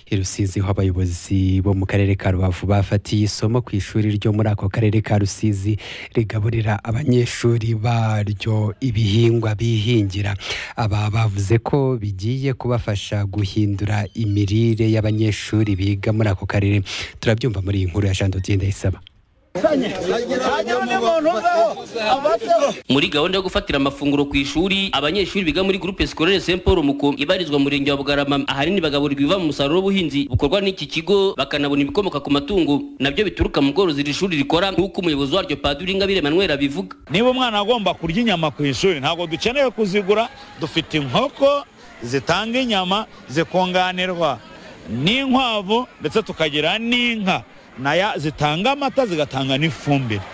i Rusizi aho abayobozi bo mu karere ka Rubavu bafatiye isomo ku ishuri ryo muri ako karere ka Rusizi rigaburira abanyeshuri baryo ibihingwa bihingira aba bavuze ko bigiye kubafasha guhindura imirire y'abanyeshuri biga muri ako karere turabyumva muri iyi nkuru ya Jean Dodier Ndayisaba muri gahunda yo gufatira amafunguro ku ishuri abanyeshuri biga muri groupe scolaire Saint Paul Muko ibarizwa mu murenge wa Bugarama ahanini bagaburirwa ibiva mu musaruro w'ubuhinzi bukorwa n'iki kigo bakanabona ibikomoka ku matungo nabyo bituruka mu bworozi iri shuri rikora nk'uko umuyobozi waryo Padiri Ingabire Emmanuel abivuga niba umwana agomba kurya inyama ku ishuri ntabwo dukeneye kuzigura dufite inkoko zitanga inyama zikunganirwa n'inkwavu ndetse tukagira n'inka naya zitanga amata zigatanga n'ifumbire